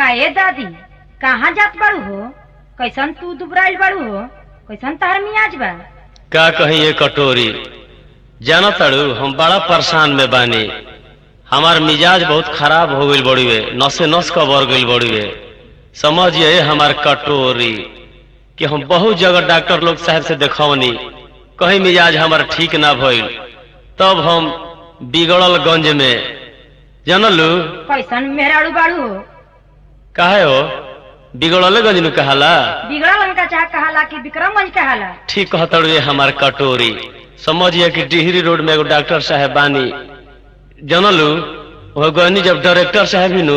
का ए दादी कहाँ जात बाड़ू हो कैसन तू दुबराइल बाड़ू हो कैसन तहर मियाज बा का कहीं ये कटोरी जाना तड़ू हम बड़ा परेशान में बानी हमार मिजाज बहुत खराब हो गईल बड़ुए नसे नस कबर गईल बड़ुए समझिए हमार कटोरी कि हम बहुत जगह डॉक्टर लोग साहब से देखौनी कहीं मिजाज हमार ठीक ना भइल तब हम बिगड़ल गंज में जानलू कैसन मेहराड़ू बाड़ू हो काहे हो बिगड़ल गंज में कहाला बिगड़ल उनका चाह कहाला कि विक्रमगंज कहाला ठीक कहतड़े हमार कटोरी समझिए कि डिहरी रोड में एगो डॉक्टर साहब बानी जानलू वह गनी जब डायरेक्टर साहब ही नु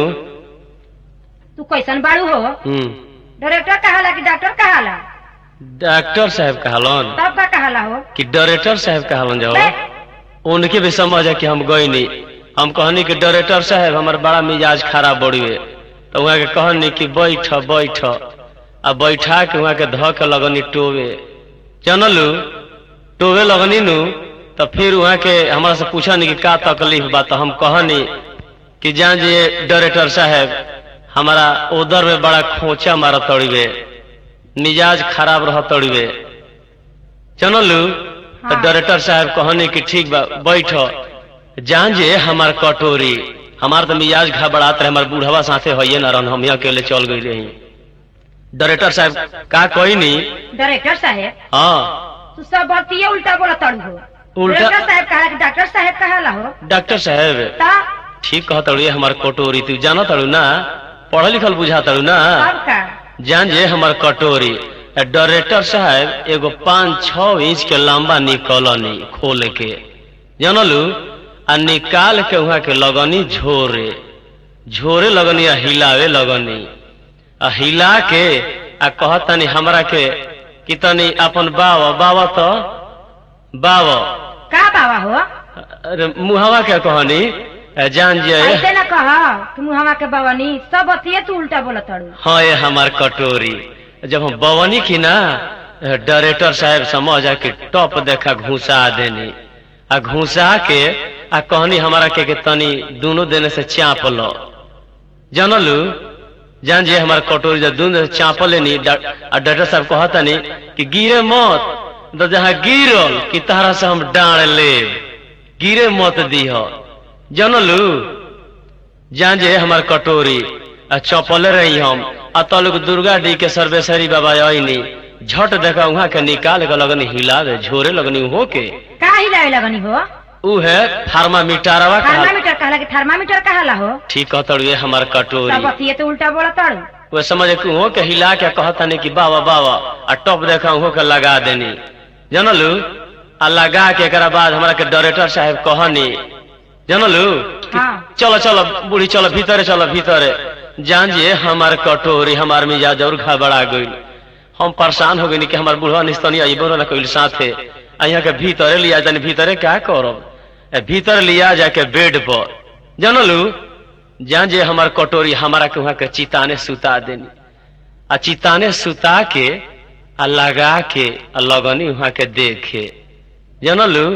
तू कैसन बाड़ू हो हम्म, डायरेक्टर कहाला कि डॉक्टर कहाला डॉक्टर साहब कहलन तब का कहाला हो कि डायरेक्टर साहब कहलन जाओ बे, उनके भी समझ है कि हम गई नहीं हम कहनी कि डायरेक्टर साहब हमार बड़ा मिजाज खराब बड़ुए तो वहाँ के कहनी कि बैठ बैठ आ बैठा के वहाँ के ध के लगनी टोवे जानलू टोवे लगनी नु तो फिर वहाँ के हमारा से पूछा नहीं कि का तकलीफ बा तो हम कहनी कि जान जे डायरेक्टर साहब हमारा उधर में बड़ा खोचा मारा तड़िए मिजाज खराब रह तड़िए जानलू तो हाँ। डायरेक्टर साहब कहने कि ठीक बा बैठ जान जे हमार कटोरी हमार तो मिजाज घबरात रहे हमार बूढ़वा साथे होइए ना रहन हम यहाँ अकेले चल गई रही डायरेक्टर साहब का कोई नहीं डायरेक्टर साहेब हाँ तू सब बतिये उल्टा बोला तड़ू हो उल्टा- डायरेक्टर साहेब कहाला कि डॉक्टर साहेब कहाला हो डॉक्टर साहब ता ठीक कह तड़ू हमार कटोरी तू जाना तड़ू ना पढ़ल लिखल बुझा तड़ू ना तब का जान जे हमार कटोरी डायरेक्टर साहब एगो पाँच छह इंच के लंबा निकलनी खोल के जानलू आ निकाल के वहाँ के लगनी झोरे झोरे लगनी आ हिलावे लगनी आ हिला के आ कहतनी हमरा के कि तनी अपन बावा बावा तो बावा का बाबा हो अरे मुहवा के कहनी आ जान जे ऐसे ना कह तुम हमा के बवनी सब बतिये तू उल्टा बोला तड़ू हाँ ये हमार कटोरी जब हम बवनी की ना डायरेक्टर साहब समझ आ कि टॉप देखा घुसा देनी आ घुसा के आ कहनी हमारा के, के तनी दोनों देने से चाप लो जानलू जान जे हमार कटोरी जब दोनों से चाप लेनी डा- आ डॉक्टर साहब कहतनी कि गिरे मत तो जहाँ गिरल कि तारा से हम डांड ले गिरे मत दीह जानलू जान जे हमार कटोरी आ चपले रही हम आ तलुक दुर्गा डी के सर्वेश्वरी बाबा आईनी झट देखा वहाँ के निकाल के लगनी हिलावे झोरे लगनी हो के का हिलावे लगनी हो ऊ है फार्मामीटरवा का थर्मामीटर कहला कि थर्मामीटर कहाला हो ठीक कहतड़ू ये हमार सब कटोरी बतिये तो उल्टा बोला तड़ू वो समझ के हो के हिला के कहतनी कि बाबा बाबा आ टॉप देखा हो के लगा देनी जानलू आ लगा के एकरा बाद हमरा के डायरेक्टर साहब कहनी जानलू कि हाँ। चलो चलो बूढ़ी चलो भीतरे चलो भीतरे जान जे हमार कटोरी हमार मिजाज और घबरा गई हम परेशान हो गई कि हमार बुढ़वा निस्तनी आई बोलो ना कोई साथे आ यहाँ के भीतरे लिया जाने भीतरे क्या करब ए, भीतर लिया जाके बेड पर जानलू जान जे हमार कटोरी हमारा के वहाँ के चिताने सुता देनी आ चिताने सुता के आ लगा के आ लगनी वहाँ के देखे जानलू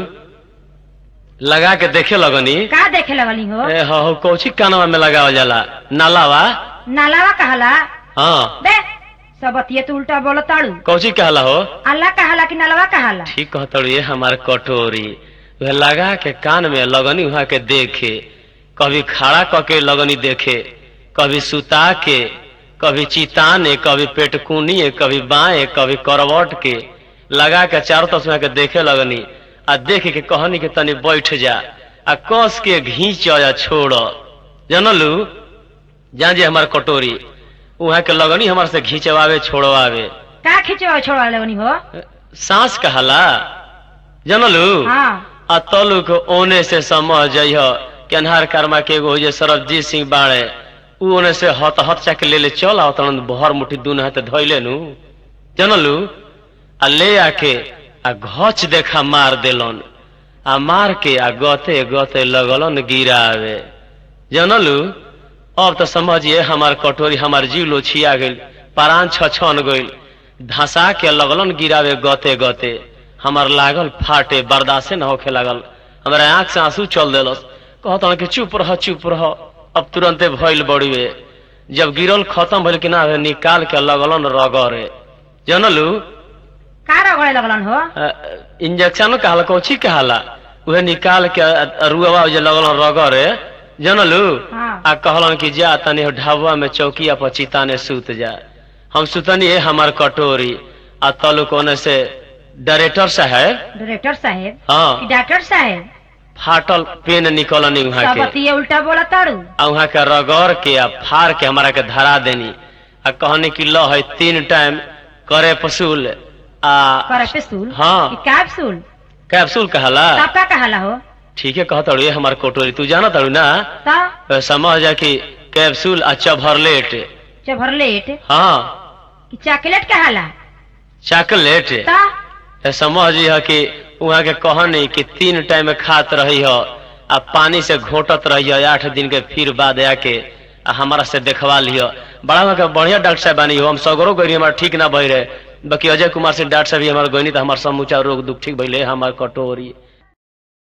लगा के देखे लगनी का देखे लगनी हो ए हो हो कौची कानवा में लगावल जाला नालावा नालावा कहला हाँ बे सब बतिये तो उल्टा बोला तड़ू कौची कहला हो अल्लाह कहाला कि नलवा कहाला ठीक कहतड़ू ये हमार कटोरी वह लगा के कान में लगनी वहाँ के देखे कभी खड़ा क के लगनी देखे कभी सुता के कभी चिताने कभी पेटकुनिए कभी बाएं कभी करवट के लगा के चारों तरफ से वहाँ के देखे लगनी आ देख के कहनी के तनी बैठ जा आ कस के घींच या छोड़ जानलू जान जे हमार कटोरी वहाँ के लगनी हमार से घींचवावे छोड़वावे का खिंचवा छोड़ा लगनी हो सांस कहला जानलू हाँ आ तलुक ओने से समझ जइह कि अन्हार कर्मा के एगो जे सरबजीत सिंह बाड़े ऊ ओने से हत हत चाके ले ले चल आओ तन भर मुट्ठी दून हाथ धइले नु जानलू आ ले आके आ घच देखा मार देलन आ मार के आ गते गते लगलन गिरावे जानलू अब तो समझिए हमार कटोरी हमार जीव लोछिया गइल परान छछन गइल धसा के लगलन गिरावे गते गते हमार लागल फाटे बर्दाश्ते न होखे लागल हमारे आंख से आंसू चल देलस कहत कि चुप रह चुप रह अब तुरंते भइल बड़ुए जब गिरल खत्म भइल कि ना निकाल के लगलन रगरे जानलू का रगड़े लगलन हो इंजेक्शन कहला कोची कहला उहे निकाल के रुआ जे लगलन रगरे जानलू हाँ। आ कहलन कि जा तनी ढाबा में चौकिया पर चिताने सूत जा हम सुतनी है हमार कटोरी आ तलू कोने से डायरेक्टर साहब डायरेक्टर साहेब हाँ कि डॉक्टर साहेब फाटल पेन निकलनी वहाँ सब के अतिये उल्टा बोला तारू आ वहाँ के रगड़ के आ फाड़ के हमारा के धरा देनी आ कहनी कि लो है तीन टाइम करे पसूल आ करे पेसूल हाँ। कि कैप्सूल कैप्सूल कहला तब का कहला हो ठीक है कहता ये हमार कोटोरी तू जाना तारू ना ता समझ जा कि कैप्सूल आ चभरलेट चभरलेट हाँ कि चॉकलेट कहला चॉकलेट ता तो समझ यह कि वहाँ के कहनी कि तीन टाइम खात रही हो आ पानी से घोटत रही हो आठ दिन के फिर बाद आके आ हमारा से देखवा लियो बड़ा वहाँ के बढ़िया डॉक्टर साहब बानी हो हम सगरो गई हमारा ठीक ना भई रहे बाकी अजय कुमार से डॉक्टर साहब भी हमारे गई तो हमारा समूचा रोग दुख ठीक भइले हमार कटोरी